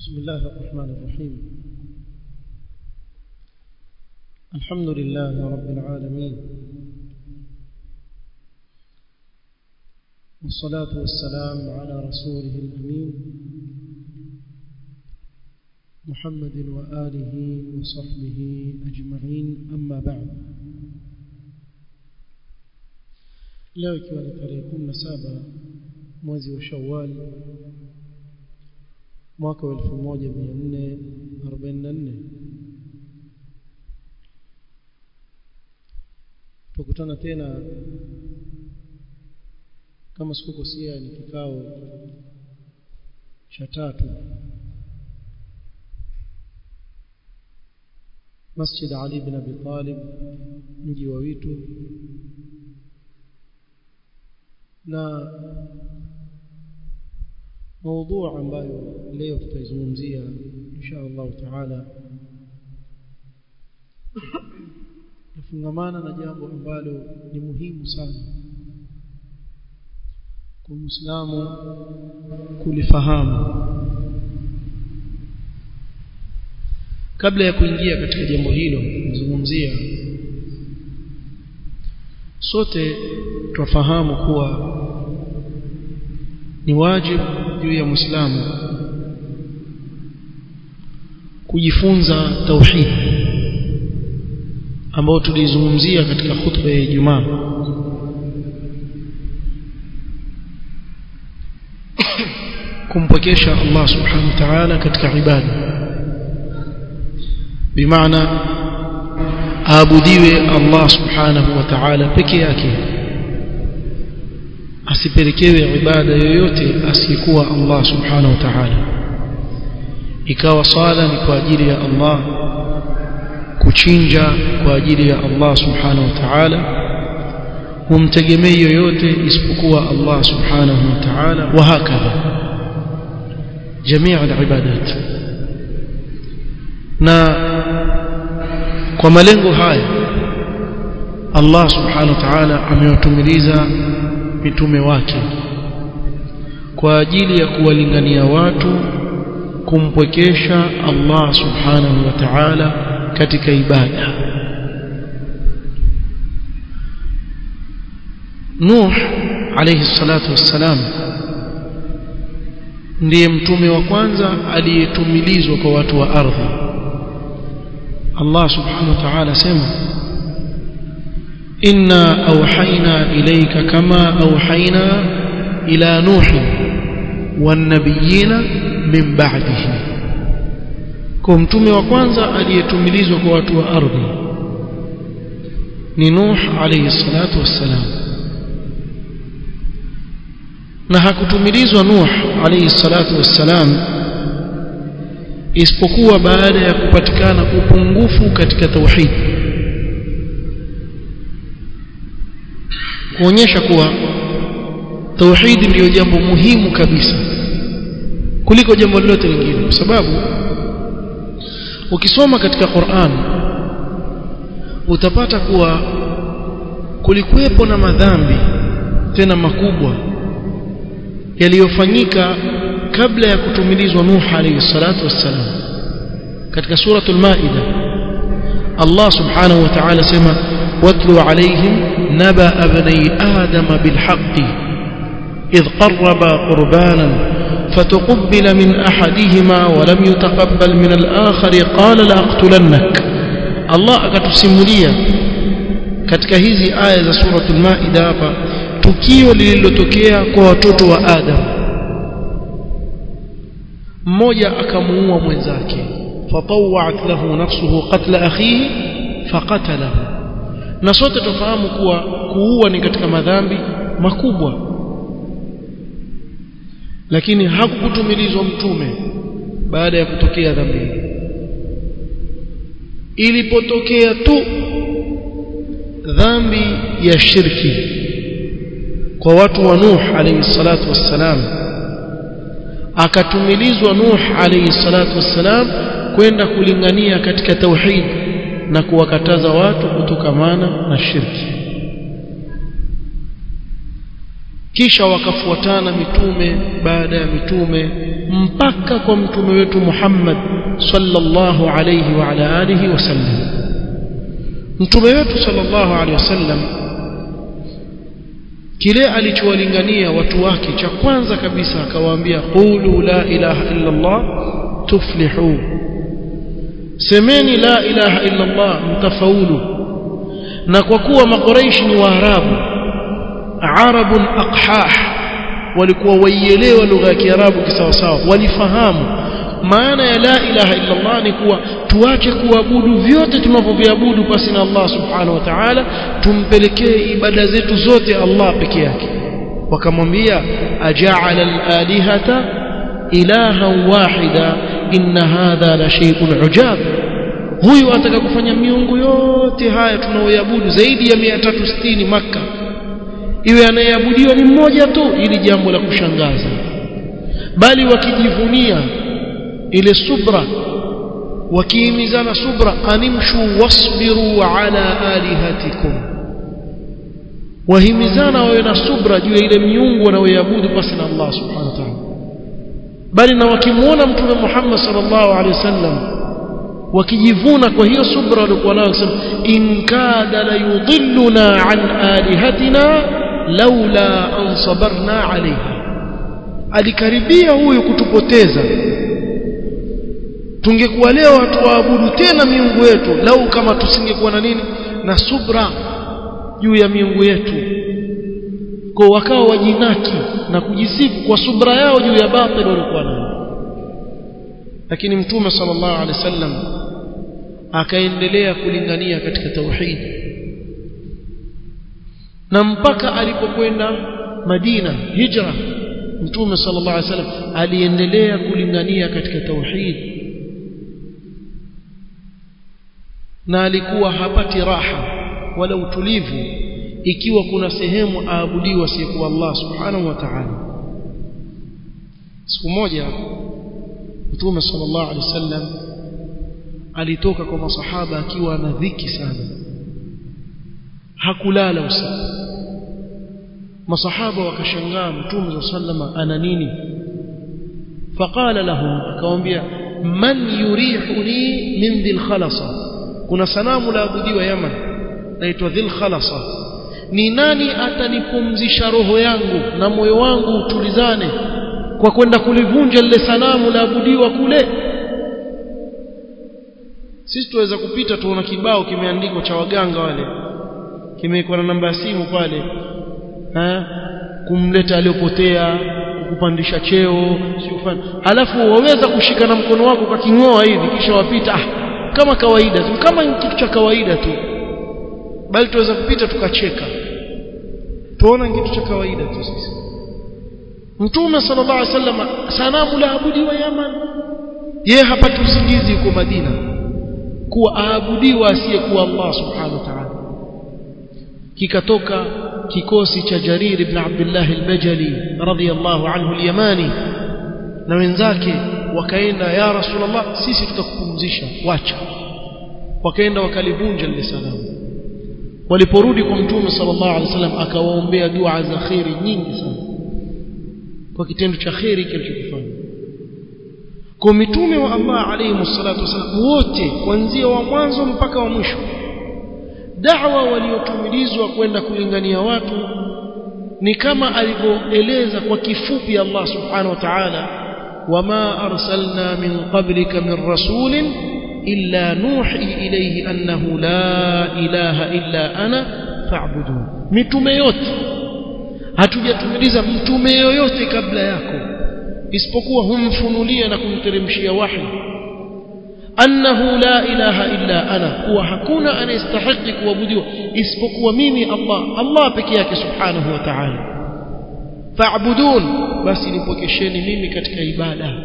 بسم الله الرحمن الرحيم الحمد لله رب العالمين والصلاة والسلام على رسوله الأمين محمد وآله وصحبه أجمعين أما بعد leo ikiwa ni tarehe kumi na saba mwezi wa shawali mwaka wa elfu moja mia nne arobaini na nne tukutana tena kama sikukosea ni kikao cha tatu masjid ali bin abi talib mji wa witu na موضوع ambayo leo tutaizungumzia insha Allah taala nafungamana na jambo ambalo ni muhimu sana kwa Muislamu kulifahamu kabla ya kuingia katika jambo hilo nizungumzia sote twafahamu kuwa ni wajibu juu ya Muislamu kujifunza tauhid ambao tulizungumzia katika khutba ya Ijumaa kumpokesha Allah subhanahu wa ta'ala katika ibada bimaana aabudiwe Allah subhanahu wa ta'ala peke yake asipelekewe ibada yoyote asiyekuwa Allah subhanahu wa ta'ala ikawa sala ni kwa ajili ya Allah kuchinja kwa ajili ya Allah subhanahu wa ta'ala humtegemei yoyote isipokuwa Allah subhanahu wa ta'ala wa hakadha jamii al-ibadat na kwa malengo haya Allah subhanahu wa ta'ala amewatumiliza mitume wake kwa ajili ya kuwalingania watu kumpwekesha Allah subhanahu wa ta'ala katika ibada Nuh alayhi salatu wassalam ndiye mtume wa kwanza aliyetumilizwa kwa watu wa ardhi Allah subhanahu wa ta'ala sema إنا أوحينا إليك كما أوحينا إلى نوح والنبيين من بعده kwa mtume wa kwanza aliyetumilizwa kwa watu wa ardhi ni Nuh alayhi salatu wassalam na hakutumilizwa Nuh alayhi salatu wassalam isipokuwa baada ya kupatikana upungufu katika tauhid kuonyesha kuwa tauhidi ndiyo jambo muhimu kabisa kuliko jambo lolote lingine kwa sababu ukisoma katika Qur'an utapata kuwa kulikuwepo na madhambi tena makubwa yaliyofanyika kabla ya kutumilizwa Nuh alayhi salatu wassalam katika suratul Maida Allah subhanahu wa ta'ala sema watlu alayhim نبأ ابني آدم بالحق إذ قربا قربانا فتقبل من أحدهما ولم يتقبل من الآخر قال لأقتلنك الله akatusimulia katika hizi aya za suratul maida hapa tukio lililotokea kwa watoto wa Adam mmoja akamuua mwenzake fatawat lahu nafsuhu qatla akhihi faqatalahu na sote tufahamu kuwa kuua ni katika madhambi makubwa lakini hakukutumilizwa mtume baada ya kutokea dhambi ilipotokea tu dhambi ya shirki kwa watu wa Nuh alayhi salatu wassalam akatumilizwa Nuh alayhi salatu wassalam kwenda kulingania katika tauhid na kuwakataza watu kutokamana na shirki kisha wakafuatana mitume baada ya mitume mpaka kwa mtume wetu Muhammad sallallahu alayhi wa ala alihi wasallam mtume wetu sallallahu alayhi wasallam kile alichowalingania watu wake cha kwanza kabisa akawaambia qulu la ilaha illa Allah tuflihu semeni la ilaha illa Allah mtafaulu na kwa kuwa makuraishi ni waarabu arabun aqhah walikuwa waielewa lugha ya kiarabu kisawasawa walifahamu maana ya la ilaha illa Allah ni kuwa tuache kuabudu vyote tunavyoviabudu pasi na Allah subhanahu wa ta'ala tumpelekee ibada zetu zote Allah peke yake wakamwambia aja'ala al-alihata ilahan wahida inna hadha la shay'un ujab huyu ataka kufanya miungu yote haya tunaoiabudu zaidi ya 360 maka iwe anayeabudiwa ni mmoja tu ili jambo la kushangaza bali wakijivunia ile subra wakihimizana subra animshu wasbiru ala alihatikum wahimizana wawe na subra juu ya ile miungu wanaoiabudu basi na Allah subhanahu wa ta'ala bali na wakimuona mtume Muhammad sallallahu alaihi wasallam wakijivuna kwa hiyo subra walikuwa nayo kusema in kada la yudilluna an alihatina laula an sabarna alaiha alikaribia huyu kutupoteza tungekuwa leo hatuwaabudu tena miungu yetu lau kama tusingekuwa na nini na subra juu ya miungu yetu kwa wakawa wajinaki na kujisifu kwa subra yao juu ya batil walikuwa nayo lakini mtume sallallahu alaihi wasallam akaendelea kulingania katika tauhid na mpaka alipokwenda Madina hijra mtume sallallahu alaihi wasallam aliendelea kulingania katika tauhid na alikuwa hapati raha wala utulivu ikiwa kuna sehemu aabudiwa siku Allah subhanahu wa ta'ala siku moja mtume sallallahu alaihi wasallam alitoka kwa masahaba akiwa na dhiki sana hakulala usiku masahaba wakashangaa mtume sallallahu ana nini faqala lahum akamwambia man yurihuni min dhil khalasa kuna sanamu la abudiwa Yaman naitwa dhil khalasa ni nani atanipumzisha roho yangu na moyo wangu utulizane kwa kwenda kulivunja lile sanamu la abudiwa kule sisi tuweza kupita tuona kibao kimeandikwa cha waganga wale kimewekwa na namba ya simu pale ha? kumleta aliyopotea kukupandisha cheo sio fani alafu waweza kushika na mkono wako kwa kingoa hivi kisha wapita ah, kama kawaida tu kama kitu cha kawaida tu bali tuweza kupita tukacheka tuona kitu cha kawaida tu sisi mtume sallallahu alaihi wasallam sanamu la abudiwa Yaman yeye hapati usingizi huko Madina kuwa aabudiwa asiyekuwa Allah subhanahu wa ta'ala kikatoka kikosi cha Jarir ibn Abdullah al-Bajali radhiyallahu anhu al-Yamani na wenzake wakaenda ya Rasulullah sisi tutakupumzisha wacha wakaenda wakalivunja lile sanamu waliporudi kwa mtume sallallahu alaihi wasallam akawaombea dua za khairi nyingi sana kwa kitendo cha khairi kilichokifanya kwa mitume wa Allah alayhi salatu wasallam wote kuanzia wa mwanzo mpaka wa mwisho da'wa waliotumilizwa kwenda kulingania watu ni kama alivyoeleza kwa kifupi Allah subhanahu wa ta'ala wama arsalna min qablika min rasulin illa nuhi ilayhi annahu la ilaha illa ana fa'budun mitume yote hatujatumiliza mtume yoyote kabla yako isipokuwa humfunulia na kumteremshia wahi annahu la ilaha illa ana kuwa hakuna anayestahili kuabudiwa isipokuwa mimi Allah Allah peke yake subhanahu wa ta'ala fa'budun basi nipokesheni mimi katika ibada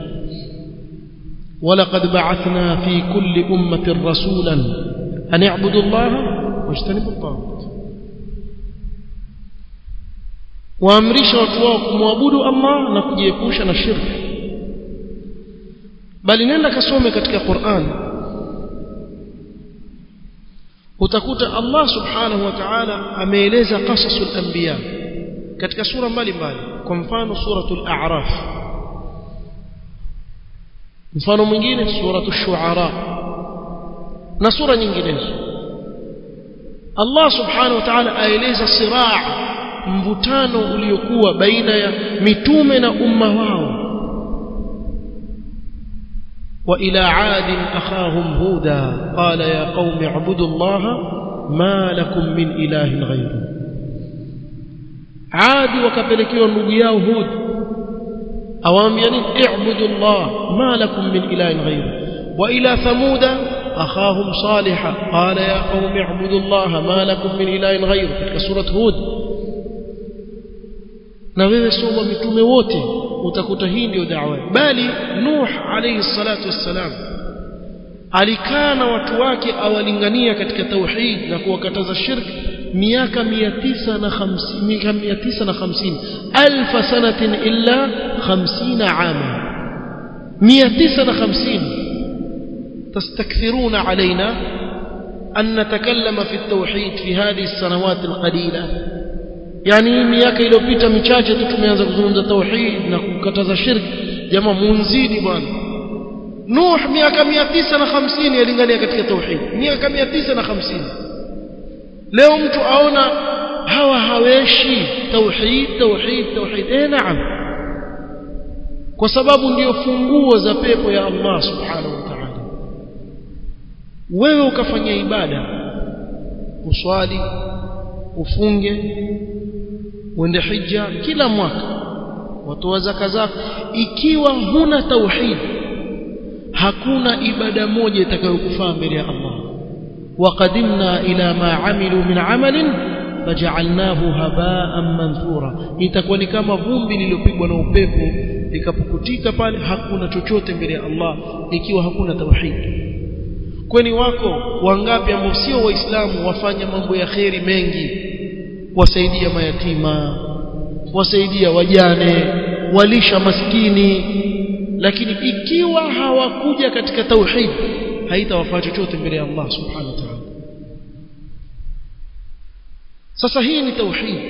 ولقد بعثنا في كل أمة رسولا أن يعبدوا الله واجتنبوا الطاغوت waamrisha watu wao kumwabudu Allah na kujiepusha na shirki bali nenda kasome katika Qur'an utakuta Allah subhanahu wa ta'ala ameeleza qasasul anbiya katika sura mbalimbali kwa mfano suratul a'raf mfano mwingine suratul shu'ara na sura nyinginezo Allah subhanahu wa ta'ala aeleza siraa mvutano uliokuwa baina ya mitume na umma wao وإلى عاد أخاهم هودا قال يا قوم اعبدوا الله ما لكم من إله غيره عاد وكبلكيوا ndugu yao Hud awaambia nini i'budu Allah ma lakum min ilahin ghayru wa ila thamuda akhahum salih qala ya qaumi i'budu Allah ma lakum min ilahin ghayru katika surat Hud na wewe soma mitume wote utakuta hii ndio da'wa bali Nuh alayhi salatu wassalam alikaa na watu wake awalingania katika tauhid na kuwakataza shirki miaka 950 miaka 950 alf sanatin illa 50 ama 950 تستكثرون علينا أن نتكلم في التوحيد في هذه السنوات القليلة yani miaka iliyopita michache tu tumeanza kuzungumza tauhid na kukataza shirki jamaa munzidi bwana Nuh miaka 950 yalingania katika tauhid miaka 950 leo mtu aona hawa haweshi tauhid tauhid tauhid eh naam kwa sababu ndio funguo za pepo ya Allah subhanahu wa ta'ala wewe ukafanya ibada uswali ufunge uende hija kila mwaka watoa zaka zako ikiwa huna tauhid hakuna ibada moja itakayokufaa mbele ya Allah waqadimna ila ma amilu min amalin faj'alnahu haba'an manthura itakuwa ni kama vumbi lililopigwa na upepo likapukutika pale hakuna chochote mbele ya Allah ikiwa hakuna tauhid kwani wako wangapi ambao sio waislamu wafanya mambo ya kheri mengi wasaidia mayatima wasaidia wajane walisha maskini lakini ikiwa hawakuja katika tauhid haitawafaa chochote mbele ya Allah subhanahu wa ta'ala sasa hii ni tauhid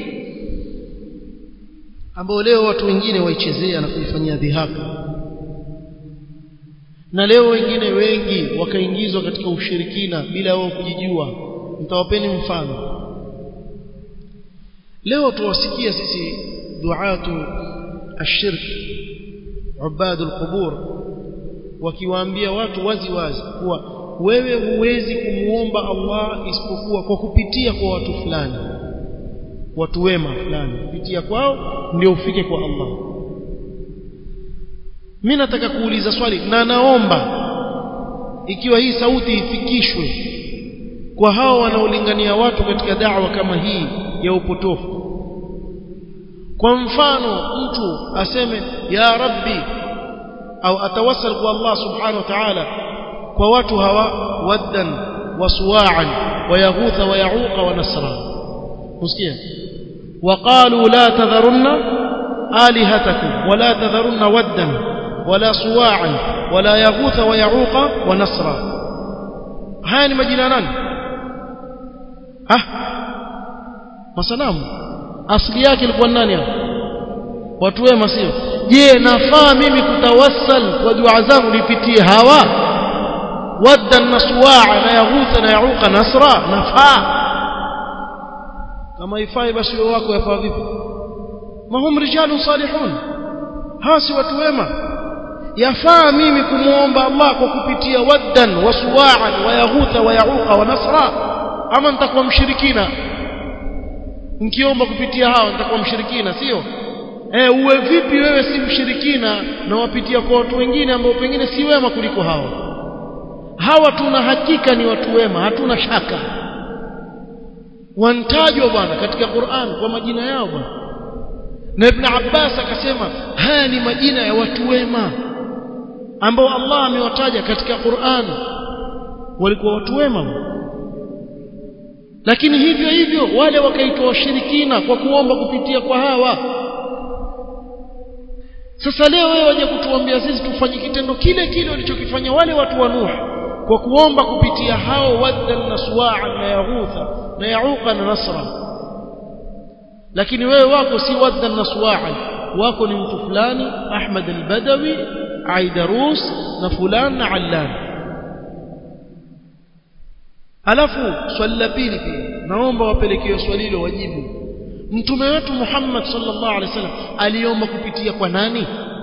ambayo leo watu wengine waichezea na kuifanyia dhihaka na leo wengine wengi wakaingizwa katika ushirikina bila wao kujijua mtawapeni mfano leo tuwasikia sisi duatu ashirk ubadu alqubur wakiwaambia watu wazi wazi kuwa wewe huwezi kumuomba Allah isipokuwa kwa kupitia kwa watu fulani watu wema fulani kupitia kwao ndio ufike kwa Allah mimi nataka kuuliza swali na naomba ikiwa hii sauti ifikishwe kwa hao wanaolingania watu katika da'wa kama hii ya upotofu kwa mfano mtu aseme ya rabbi au atawassal kwa Allah subhanahu wa ta'ala kwa watu hawa waddan wa suwa'an wa yaghutha wa ya'uqa wa nasra usikia وقالوا لا تذرن آلهتكم ولا تذرن ودا ولا صواعا ولا يغوث ويعوق ونصرا haya ni majina nani ah masanamu asili yake ilikuwa nani hapo watu wema sio je nafaa mimi kutawassal kwa dua zangu nipitie hawa wadda naswaa na yaghutha na yauqa nasra nafaa kama ifai basi wewe wako yafaa vipi mahum rijalun salihun hasi watu wema yafaa mimi kumuomba Allah kwa kupitia waddan wa suwa'an wa yaghutha wa yauqa wa nasra ama nitakuwa mshirikina nikiomba kupitia hao nitakuwa mshirikina sio eh uwe vipi wewe si mshirikina na wapitia kwa watu wengine ambao pengine si wema kuliko hao hawa tuna hakika ni watu wema hatuna shaka wantajwa bwana katika Qur'an kwa majina yao bwana na Ibn Abbas akasema haya ni majina ya watu wema ambao Allah amewataja katika Qur'an walikuwa watu wema lakini hivyo hivyo wale wakaitwa washirikina kwa kuomba kupitia kwa hawa sasa leo wewe waje kutuambia sisi tufanye kitendo kile kile walichokifanya wale watu wa Nuh kwa kuomba kupitia hao waddan na suwa'an na yaghutha na yauqa na nasra lakini wewe wako si wadda na suwaa wako ni mtu fulani Ahmad al-Badawi Aidarus na fulani na Allan alafu swali la pili pia naomba wapelekee swali hilo wajibu mtume wetu Muhammad sallallahu alaihi wasallam aliomba kupitia kwa nani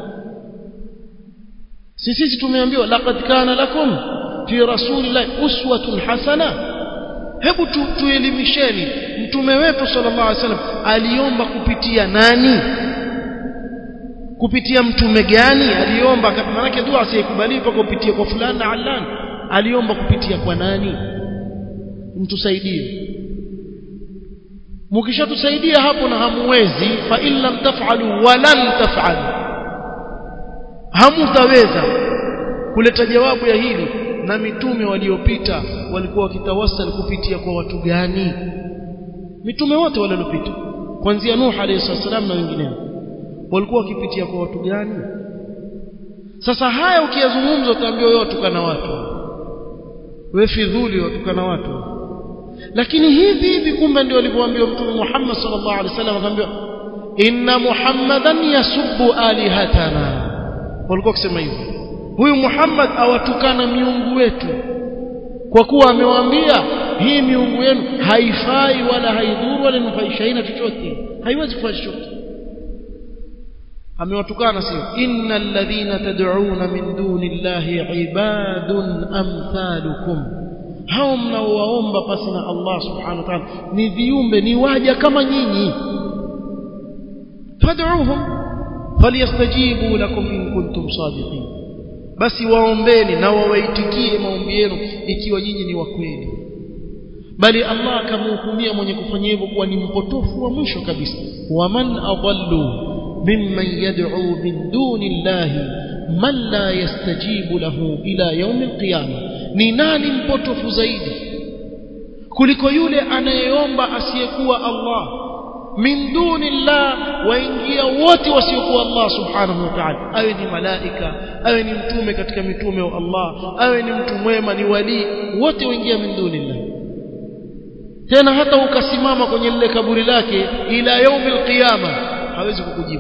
sisi tumeambiwa laqad kana lakum fi rasulillahi uswatun hasana hebu tu, tuelimisheni mtume wetu sallallahu alaihi wasallam aliomba kupitia nani kupitia mtume gani aliomba maana yake dua asiyekubaliwa mpaka kupitia kwa fulani na allan aliomba kupitia kwa nani mtusaidie mkishatusaidia hapo na hamuwezi fa in lam taf'alu wa lan taf'alu hamutaweza kuleta jawabu ya hili na mitume waliopita walikuwa wakitawasal kupitia kwa watu gani mitume wote waliopita kuanzia Nuh alayhi salam na wengineo walikuwa wakipitia kwa watu gani sasa haya ukiyazungumza utaambiwa wewe watukana watu wewe fidhuli watukana watu lakini hivi hivi kumbe ndio alivyoambiwa mtume Muhammad sallallahu alaihi wasallam akaambiwa inna muhammadan yasubbu alihatana walikuwa kusema hivyo huyu Muhammad awatukana miungu wetu kwa kuwa amewaambia hii miungu yenu haifai wala haidhuru wala nufaishaina chochote haiwezi kufanya chochote amewatukana sio innal ladhina tad'una min duni llahi ibadun amthalukum hao mnaowaomba pasi na Allah subhanahu wa ta'ala ni viumbe ni waja kama nyinyi fad'uhum falyastajibu lakum in kuntum sadiqin basi waombeni na wawaitikie maombi yenu ikiwa nyinyi ni wa kweli bali Allah akamhukumia mwenye kufanya hivyo kuwa ni mpotofu wa mwisho kabisa waman adallu mimman yad'u min duni llahi man la yastajibu lahu ila yaum alqiyama ni nani mpotofu zaidi kuliko yule anayeomba asiyekuwa Allah min duni llah waingia wote wasiokuwa Allah subhanahu wa ta'ala awe ni malaika awe ni mtume katika mitume wa Allah awe ni mtu mwema ni wali wote waingia min duni llah tena hata ukasimama kwenye lile kaburi lake ila yaumil qiyama hawezi kukujibu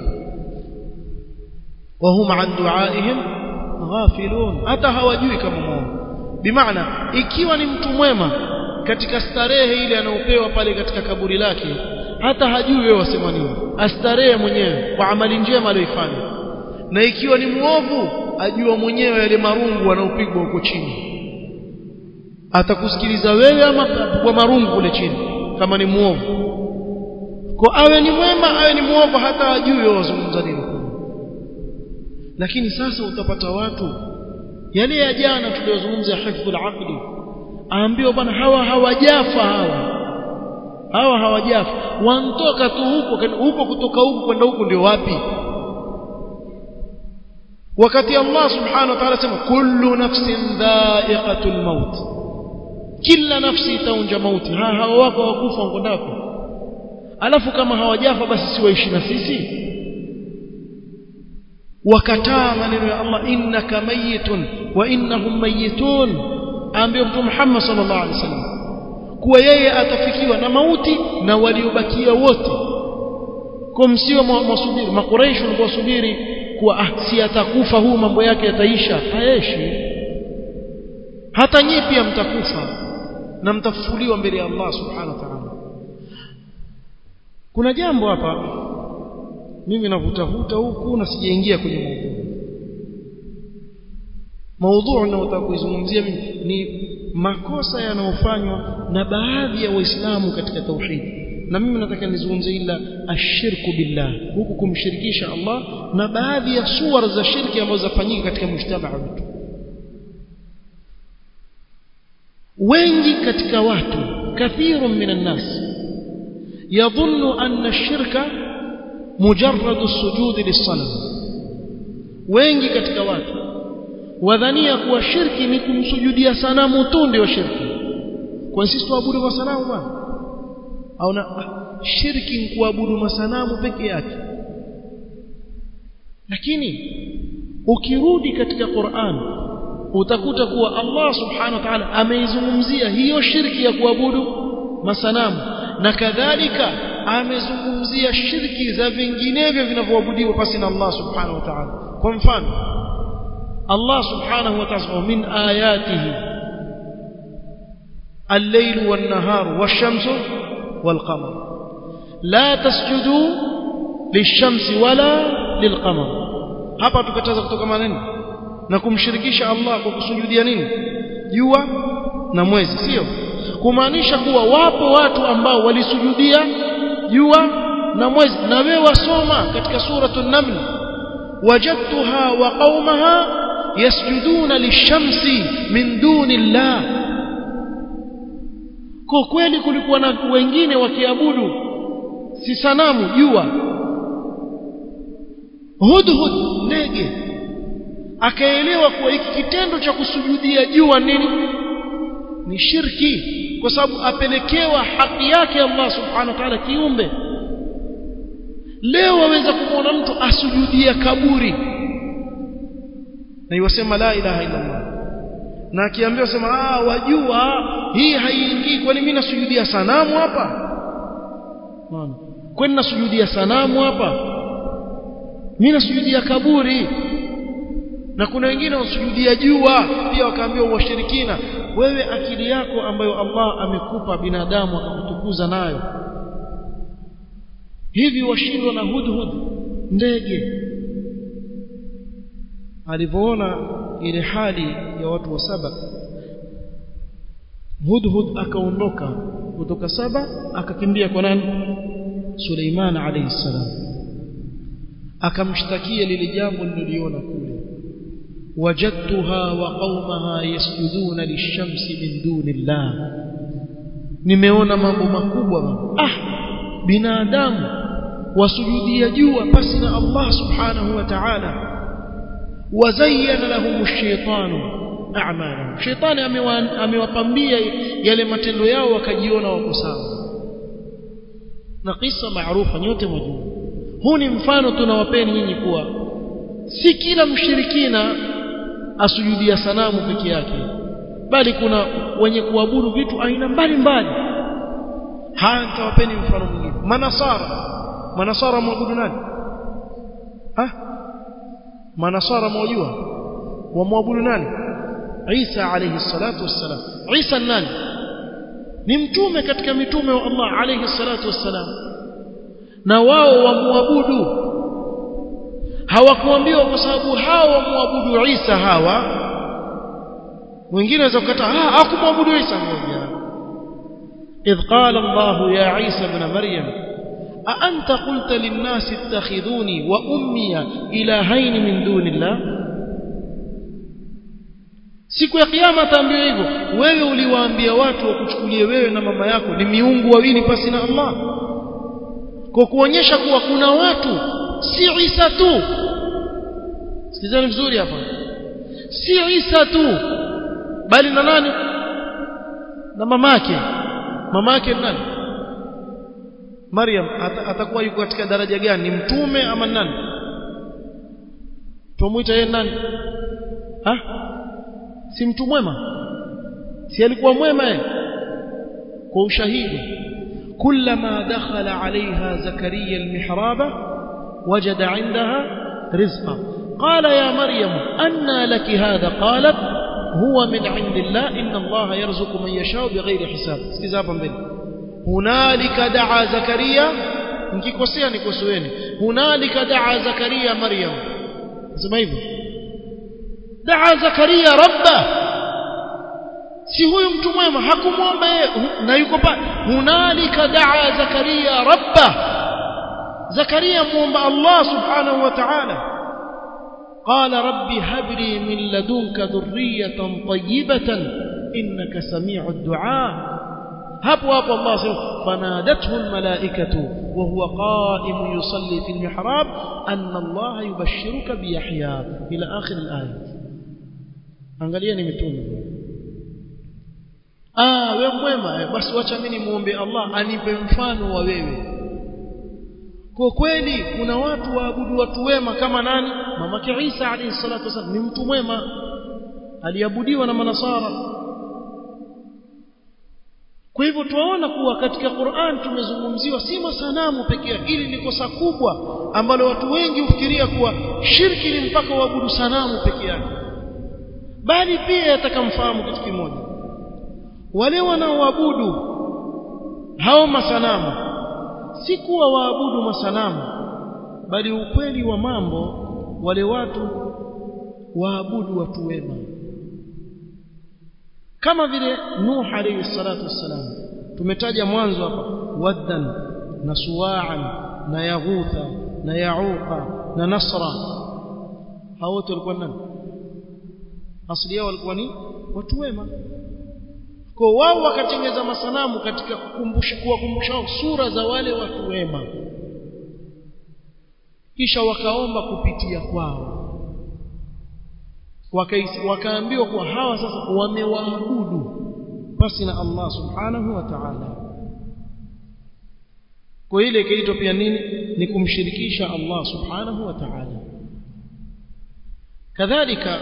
وهم عن دعائهم غافلون hata hawajui kama mwongo bimaana ikiwa ni mtu mwema katika starehe ile anayopewa pale katika kaburi lake hata hajui wewe wasema nini astarehe mwenyewe kwa amali njema aliyoifanya na ikiwa ni muovu ajua mwenyewe yale marungu anaopigwa huko chini atakusikiliza wewe ama kwa marungu kule chini kama ni muovu kwa awe ni mwema awe ni muovu hata ajui wewe wazungumza nini lakini sasa utapata watu yale ya jana tuliyozungumza hifdhul aqli aambiwa bwana hawa hawajafa hawa hawa hawajafa wantoka tu huko huko kutoka huko kwenda huko ndio wapi wakati Allah subhanahu wa ta'ala sema kullu nafsin dha'iqatul maut kila nafsi itaunja mauti ha hawa wako wakufa ngondako alafu kama hawajafa basi si waishi na sisi wakataa maneno ya Allah innaka mayitun wa innahum mayitun aambia mtume Muhammad sallallahu alaihi wasallam kuwa yeye atafikiwa na mauti na waliobakia wote kwa msio mwasubiri makuraishi walikuwa wasubiri kuwa ah, si atakufa huu mambo yake yataisha hayeshi hata nyinyi pia mtakufa na mtafufuliwa mbele ya Allah subhanahu wa ta'ala kuna jambo hapa mimi navutavuta huku na sijaingia kwenye maudhui maudhui ninayotaka kuizungumzia mimi ni makosa yanayofanywa na baadhi ya waislamu katika tauhid na mimi nataka nizungumzie ila ashirku billah huku kumshirikisha Allah na baadhi ya suwar za shirki ambazo zafanyika katika mujtamaa wetu wengi katika watu kathirun minan nas yadhunnu anna ash-shirka mujarrad as-sujud lis-sanam wengi katika watu wadhania kuwa shirki ni kumsujudia sanamu tu ndio shirki kwa sisi tuabudu kwa sanamu bwana au na shirki ni kuabudu masanamu peke yake lakini ukirudi katika Qur'an utakuta kuwa Allah subhanahu wa ta'ala ameizungumzia hiyo shirki ya kuabudu masanamu na kadhalika amezungumzia shirki za vinginevyo vinavyoabudiwa pasi na Allah subhanahu wa ta'ala kwa mfano Allah subhanahu wa ta'ala min ayatihi الليل والنهار والشمس والقمر لا تسجدوا للشمس ولا للقمر hapa tukataza kutoka nini na kumshirikisha Allah kwa kusujudia nini jua na mwezi sio kumaanisha kuwa wapo watu ambao walisujudia jua na mwezi na wewe wasoma katika suratul naml wajadtuha wa qaumaha yasjuduna lishamsi min dunillah kwa kweli kulikuwa na wengine wakiabudu si sanamu jua hudhud ndege akaelewa kuwa hiki kitendo cha kusujudia jua nini ni shirki kwa sababu apelekewa haki yake Allah subhanahu wa ta'ala kiumbe leo waweza kumwona mtu asujudia kaburi na iwasema la ilaha illa Allah na akiambiwa sema ah wajua hii haiingii kwani mimi nasujudia sanamu hapa Maana kwani nasujudia sanamu hapa mimi nasujudia kaburi na kuna wengine wasujudia jua pia wakaambiwa washirikina wewe akili yako ambayo Allah amekupa binadamu akakutukuza nayo hivi washindwa na hudhud ndege alivyoona ile hali ya watu wa saba hudhud akaondoka kutoka saba akakimbia kwa nani Suleiman alayhi salam akamshtakia lile jambo nililiona kule wajadtuha wa qaumaha yasjuduna lishamsi min dunillah nimeona mambo makubwa ah binadamu wasujudia jua pasi na Allah subhanahu wa ta'ala wazayyana lahum ash-shaytanu a'malahum shaytani amewapambia yale matendo yao wakajiona wako sawa na kisa maarufa nyote mwajua huu ni mfano tunawapeni nyinyi kuwa si kila mshirikina asujudia sanamu peke yake bali kuna wenye kuabudu vitu aina mbalimbali haya nitawapeni mfano mwingine manasara manasara mwabudu nani ha manasara mwajua wamwabudu nani Isa alayhi salatu wassalam Isa nani ni mtume katika mitume wa Allah alayhi salatu wassalam na wao wamwabudu hawakuambiwa kwa sababu hao wamwabudu Isa hawa wengine waweza kukataa ah hakumwabudu Isa mmoja إذ قال الله يا عيسى ابن مريم أأنت قلت للناس اتخذوني وأمي إلهين من دون الله siku ya kiyama ataambiwa hivyo wewe uliwaambia watu wakuchukulie wewe na mama yako ni miungu wawili pasi na Allah kwa kuonyesha kuwa kuna watu si Isa tu sikizani vizuri hapa si Isa tu bali na nani na mamake mamake nani Maryam atakuwa yuko katika daraja gani ni mtume ama nani tumuita yeye nani ha si mtu mwema si alikuwa mwema yeye kwa ushahidi كلما دخل عليها زكريا المحراب وجد عندها رزقا قال يا مريم أنى لك هذا قالت هو من عند الله إن الله يرزق من يشاء بغير حساب استزابا به هنالك دعا زكريا nikikosea nikosoeni hunalika daa zakaria maryam sema hivyo daa zakaria rabba si huyu mtu mwema hakumwomba yeye na yuko pale hunalika daa zakaria rabba zakaria muomba Allah subhanahu wa ta'ala قال رب هب لي من لدنك ذرية طيبة إنك سميع الدعاء hapo hapo Allah sema fanadathu almalaikatu wa huwa qa'im yusalli fi almihrab anna Allah yubashshiruka bi Yahya ila akhir alaya angalieni mitume ah wewe mwema basi wacha mimi muombe Allah anipe mfano wa wewe kwa kweli kuna watu waabudu watu wema kama nani mamake Isa alayhi salatu wasallam ni mtu mwema aliabudiwa na manasara kwa hivyo tuwaona kuwa katika Qur'an tumezungumziwa si masanamu pekee yake ili ni kosa kubwa ambalo watu wengi hufikiria kuwa shirki ni mpaka uabudu sanamu pekee yake bali pia yatakamfahamu kitu kimoja wale wanaoabudu hao masanamu si kuwa waabudu masanamu bali ukweli wa mambo wale watu waabudu watu wema kama vile Nuh alayhi salatu wassalam tumetaja mwanzo hapa waddan na suwa'an na yaghutha na yauqa na nasra hao wote walikuwa nani asili yao walikuwa ni watu wema kwa wao wakatengeza masanamu katika kukumbusha kuwakumbusha sura za wale watu wema kisha wakaomba kupitia kwao wakaambiwa kuwa hawa sasa wamewaabudu basi na Allah subhanahu wa ta'ala kwa ile ikaitwa pia nini ni kumshirikisha Allah subhanahu wa ta'ala kadhalika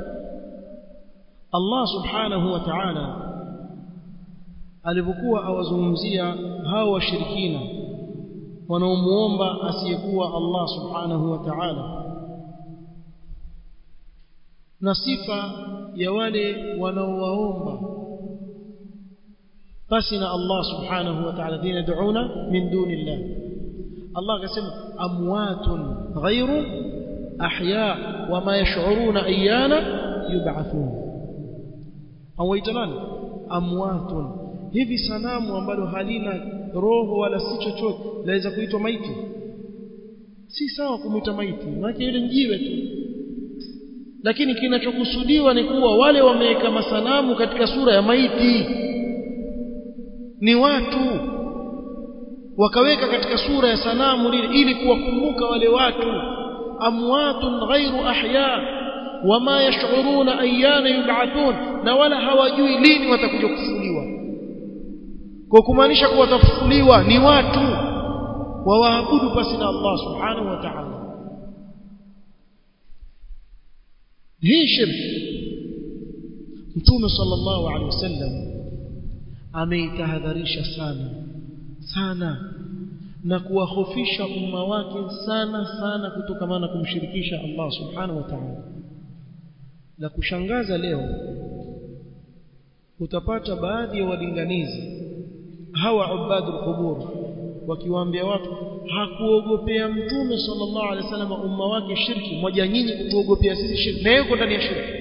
Allah subhanahu wa ta'ala alipokuwa awazungumzia hao washirikina wanaomuomba asiyekuwa Allah subhanahu wa ta'ala na sifa ya wale wanaowaomba basi na Allah subhanahu wa ta'ala dina duuna min dunillah Allah akasema amwatun ghairu ahya wama yash'uruna ayyana yub'athun au itanani amwatun hivi sanamu ambalo halina roho wala si chochote laweza kuitwa maiti si sawa kumuita maiti maana ile njiwe tu lakini kinachokusudiwa ni kuwa wale wameweka masanamu katika sura ya maiti ni watu wakaweka katika sura ya sanamu lile ili kuwakumbuka wale watu amwatun ghairu ahya wama yash'uruna ayyana yub'athun na wala hawajui lini watakuja kufufuliwa kwa kumaanisha kuwa watafufuliwa ni watu wawaabudu pasi na Allah subhanahu wa ta'ala hii shirki mtume sallallahu alaihi wasallam ameitahadharisha sana sana na kuwahofisha umma wake sana sana kutokamana na kumshirikisha Allah subhanahu wa ta'ala la kushangaza leo utapata baadhi ya walinganizi hawa ubadul qubur wakiwaambia watu hakuogopea mtume sallallahu alaihi wasallam umma wake shirki moja nyinyi kutuogopea sisi shirki na yuko ndani ya shirki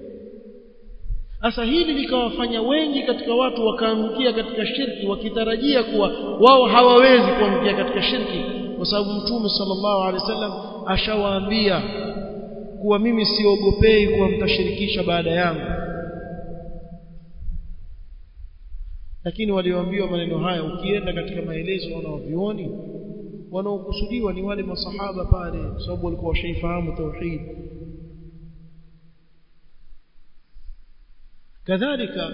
sasa hili likawafanya wengi katika watu wakaangukia katika shirki wakitarajia kuwa wao hawawezi kuangukia katika shirki kwa sababu mtume sallallahu alaihi wasallam ashawaambia kuwa mimi siogopei kuwa mtashirikisha baada yangu lakini walioambiwa maneno haya ukienda katika maelezo wanaovioni wanaokusudiwa ni wale masahaba pale sababu walikuwa washaifahamu tauhid kadhalika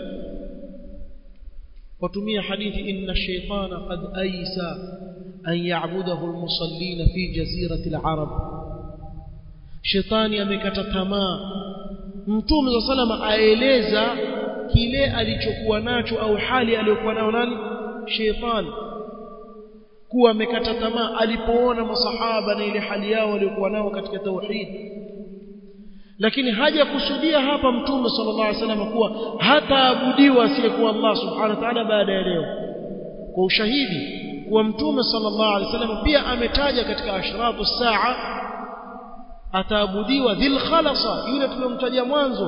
watumia hadithi inna shaytana qad aysa an ya'budahu almusallina fi jazirati alarab shetani amekata tamaa mtume wa salama aeleza kile alichokuwa nacho au hali aliyokuwa nayo nani shetani kuwa amekata tamaa alipoona masahaba na ile hali yao waliokuwa nao katika tauhid lakini haja kusudia hapa mtume sallallahu alaihi wasallam kuwa hataabudiwa asiyekuwa Allah subhanahu wa ta'ala baada ya leo kwa ushahidi kuwa mtume sallallahu alaihi wasallam pia ametaja katika ashratu saa ataabudiwa dhil khalasa yule tuliyomtaja mwanzo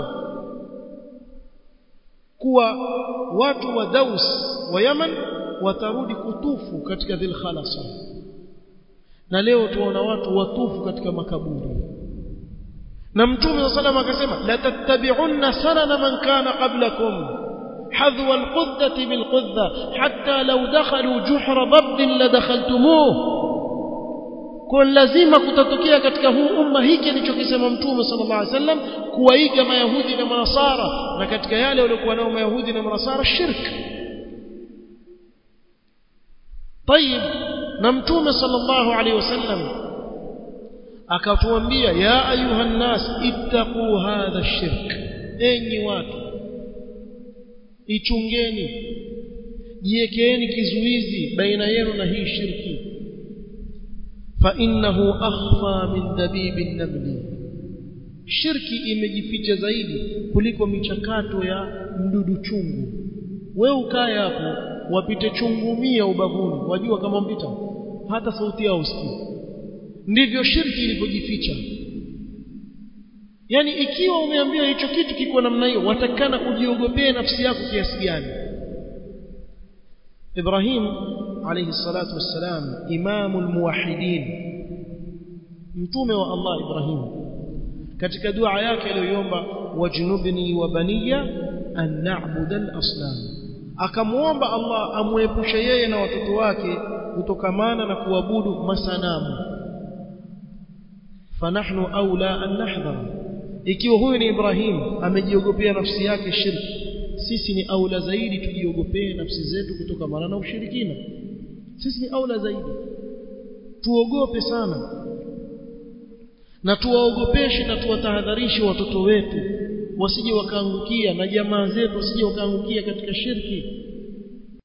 kuwa watu wa Daus wa Yaman watarudi kutufu katika dhil khalasa na leo tuona watu watufu katika makaburi na mtume wa sallam akasema la tattabi'unna sanana man kana qablakum حذو القذة بالقذة حتى لو دخلوا جحر ضب لدخلتموه kwa lazima kutatokea katika huu umma hiki alichokisema mtume sallallahu alaihi wasallam kuwaiga mayahudi na manasara na katika yale waliokuwa nao mayahudi na manasara shirk طيب na mtume sallallahu alaihi wasallam akatuambia ya ayuha nas ittaqu hadha shirk enyi watu ichungeni jiwekeeni kizuizi baina yenu na hii shirki fa innahu akhfa min dabibi namli shirki imejificha zaidi kuliko michakato ya mdudu chungu wewe ukae hapo wapite chungu mia ubavuni wajua kama mpita hata sauti yao usikii ndivyo shirki ilivyojificha yani ikiwa umeambiwa hicho kitu kiko namna hiyo watakana ujiogopee nafsi yako kiasi gani Ibrahim alayhi salatu wassalam imamul muwahhidin mtume wa Allah Ibrahim katika dua yake aliyoiomba wajnubni wa baniya an na'budu al-asnam akamuomba Allah amwepushe yeye na watoto wake kutokamana na kuabudu masanamu fanahnu aula an nahdhar ikiwa huyu ni Ibrahim amejiogopea nafsi yake shirki sisi ni aula zaidi tujiogopee nafsi zetu kutokamana na ushirikina sisi ni aula zaidi tuogope sana na tuwaogopeshe na tuwatahadharishe watoto wetu wasije wakaangukia na jamaa zetu wasije wakaangukia katika shirki